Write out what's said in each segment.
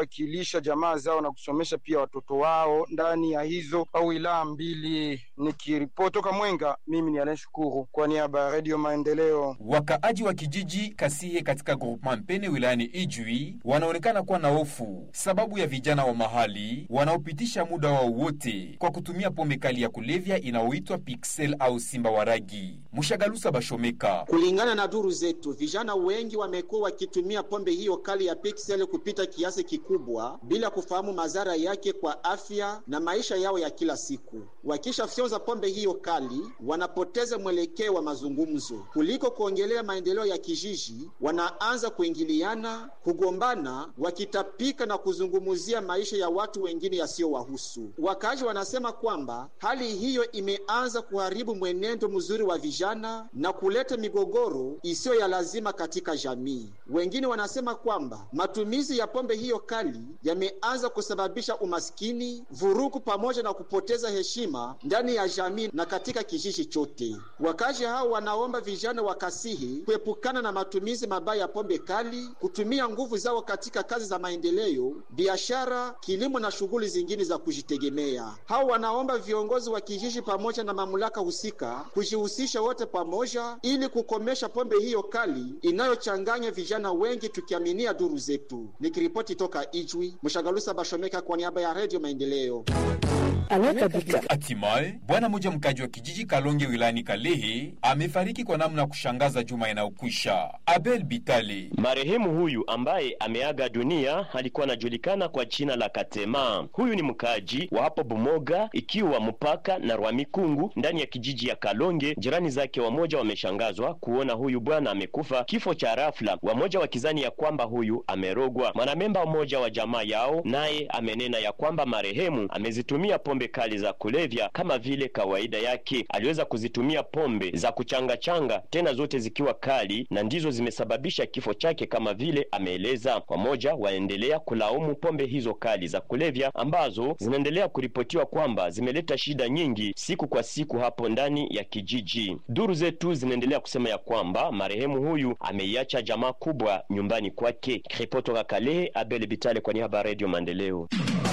wakilisha jamaa zao na kusomesha pia watoto wao ndani ya hizo au wilaya mbili. Nikiripoti toka Mwenga, mimi ni Alen Shukuru kwa niaba ya Radio Maendeleo. Wakaaji wa kijiji Kasihe katika groupement Mpene wilayani Ijwi wanaonekana kuwa na hofu sababu ya vijana wa mahali wanaopitisha muda wao wote kwa kutumia pombe kali ya kulevya inayoitwa Pixel au Simba Waragi. Mushagalusa Bashomeka. Kulingana na duru zetu, vijana wengi wamekuwa wakitumia pombe hiyo kali ya Pixel kupita kiasi kikubwa bila kufahamu madhara yake kwa afya na maisha yao ya kila siku. Wakishafyonza pombe hiyo kali, wanapoteza mwelekeo wa mazungumzo. Kuliko kuongelea maendeleo ya kijiji, wanaanza kuingiliana, kugombana, wakitapika na kuzungumzia maisha ya watu wengine yasiyowahusu. Wakaaji wanasema kwamba hali hiyo imeanza kuharibu mwenendo mzuri wa vijana na kuleta migogoro isiyo ya lazima katika jamii. Wengine wanasema kwamba matumizi ya pombe hiyo kali yameanza kusababisha umaskini, vurugu pamoja na kupoteza heshima ndani ya jamii na katika kijiji chote. Wakazi hao wanaomba vijana wa Kasihi kuepukana na matumizi mabaya ya pombe kali, kutumia nguvu zao katika kazi za maendeleo, biashara, kilimo na shughuli zingine za kujitegemea. Hao wanaomba viongozi wa kijiji pamoja na mamlaka husika kujihusisha wote pamoja ili kukomesha pombe hiyo kali inayochanganya vijana wengi, tukiaminia duru zetu. Nikiripoti toka Ijwi, Mshagalusa Bashomeka kwa niaba ya Radio Maendeleo. Hatimaye bwana mmoja mkaji wa kijiji Kalonge wilayani Kalehe amefariki kwa namna ya kushangaza juma inayokwisha. Abel Bitale, marehemu huyu ambaye ameaga dunia alikuwa anajulikana kwa jina la Katema. Huyu ni mkaji wa hapo Bumoga, ikiwa mpaka na Rwamikungu ndani ya kijiji ya Kalonge. Jirani zake wamoja wameshangazwa kuona huyu bwana amekufa kifo cha rafla, wamoja wakizani ya kwamba huyu amerogwa. Mwanamemba mmoja wa jamaa yao naye amenena ya kwamba marehemu amezitumia pombe kali za kulevya kama vile kawaida yake. Aliweza kuzitumia pombe za kuchangachanga, tena zote zikiwa kali, na ndizo zimesababisha kifo chake kama vile ameeleza. Wamoja waendelea kulaumu pombe hizo kali za kulevya ambazo zinaendelea kuripotiwa kwamba zimeleta shida nyingi siku kwa siku hapo ndani ya kijiji. Duru zetu zinaendelea kusema ya kwamba marehemu huyu ameiacha jamaa kubwa nyumbani kwake. Ripoti toka Kalehe, Abel Bitale kwa niaba ya Radio Maendeleo.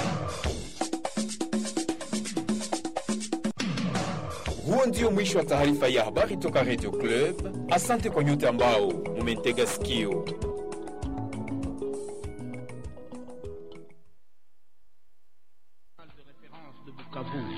Huo ndio mwisho wa taarifa ya habari toka Radio Club. Asante kwa nyote ambao mumentega sikio. de Bukavu